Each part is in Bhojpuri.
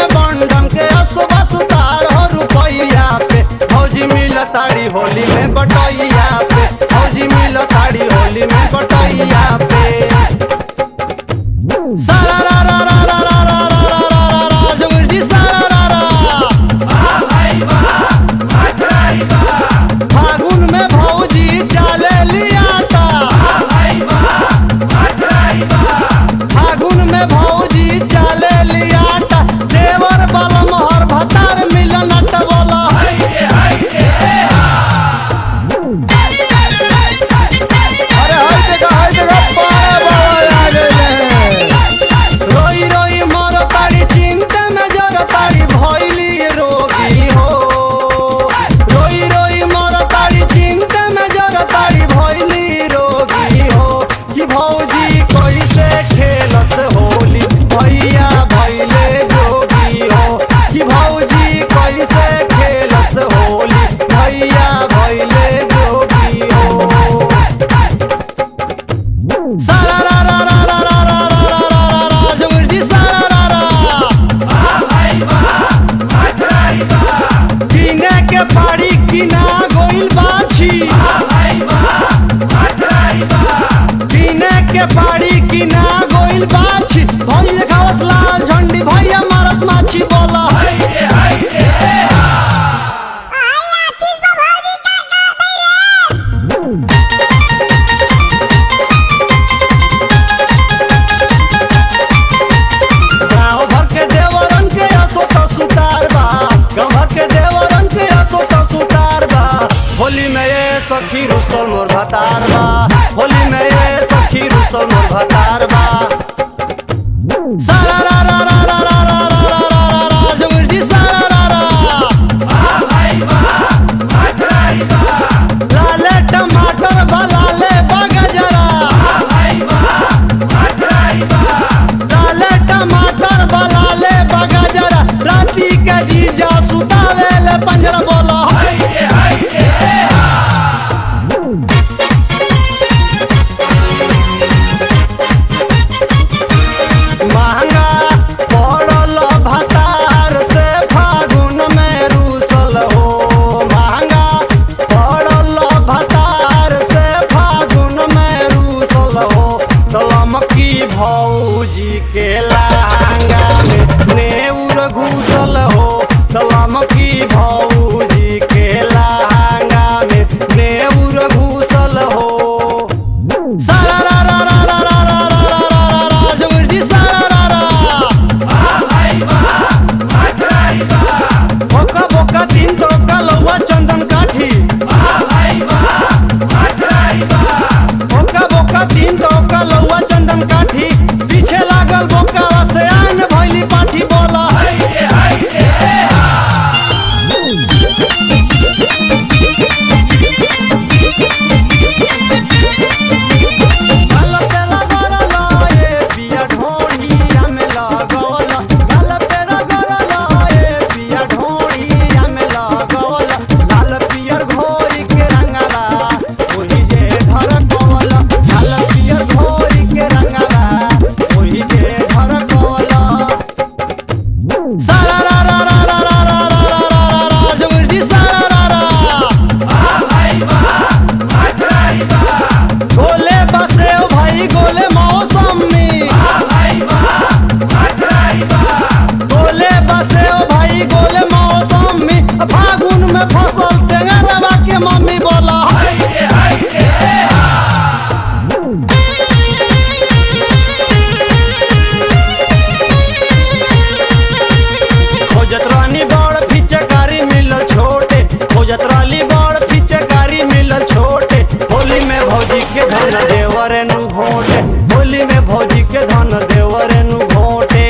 में बंडम के असुबा सुतार हो रुपैया पे भौजी मिल ताड़ी होली में बटैया पे भौजी मिल ताड़ी होली में बटैया पे सारा रा रा रा रा रा रा रा रा रा रा रा जोगिर जी सारा रा रा फागुन में भौजी चाले लियाटा फागुन में भौजी चाले लियाटा देवर बल मोहर भतार मिलन बोला अरे हर जगह हर जगह पारा बाबा आ गए रोई रोई मर ताड़ी चिंता में जर ताड़ी भइली रोगी हो रोई रोई मर ताड़ी चिंता में जर ताड़ी भइली रोगी हो कि भौजी कैसे खेलस होली भैया भइले जोगी हो कि भौजी कैसे खेलस होली भैया भइले जोगी हो सारा रा रा रा रा रा रा रा रा रा रा रा जोगिर जी सारा रा रा किने के पाड़ी किना गोइल बाछी किने के पाड़ी किना गोइल बाछी भइल खावस लाल झंडी भैया मारस माछी बोला गाँव भर के देवरन के असो तो सुतार बा गाँव भर के देवरन के असो तो सुतार बा होली में ये सखी रुसल मोर भतार बा होली में ये सखी रुसल मोर भतार बा सारा रा रा रा रा रा रा रा रा रा रा रा जोगिर जी सारा रा रा लाले टमाटर बा लाले बगजरा लाले टमाटर बा लाले बगजरा राती के जीजा सुतावेले पंजरा बोला महंगा पड़ल भतार से फागुन में रूसल हो महंगा पड़ल भतार से फागुन में रूसल हो तलमकी भौजी के लहंगा में नेउर घुसल हो तलमकी भौजी के लहंगा में नेउर घुसल हो सारा रा रा रा रा रा रा रा रा रा रा रा जोगिर जी सारा रा रा बोका बोका तीन तो लौवा चंदन काठी बोका बोका तीन तो लौवा चंदन काठी पीछे लागल बोका से आन भइली पाठी बोला गल पे लगल ए पिया ढोढ़िया में लगल गल पे लगल ए पिया ढोढ़िया में लगल लाल पियर घोरी के रंगला ओही जे धर कवल लाल पियर घोरी के रंगला ओही जे धर कवल सारा रा रा रा रा रा रा रा रा रा रा रा जोगिर जी सारा रा रा गोले बसे ओ भाई गोले मौसमी गोले बसे ओ भाई गोले मौसमी फागुन में फसल टेंगरवा के मम्मी बोला खोजत रानी बड़ फिचकारी मिलल छोटे खोजत रानी बड़ फिचकारी मिलल छोटे होली में भौजी के धन देवर नु घोटे होली में भौजी के धन देवर नु घोटे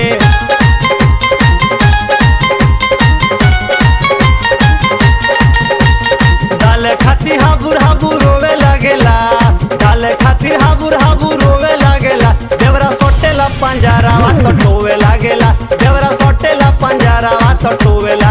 डाले खाती हाबुर हाबुर रोवे लागेला डाले खातिर हाबुर हाबुर रोवे लागेला देवरा सोटेला पंजरा तो टोवे लागेला देवरा सोटेला पंजरा तो टोवे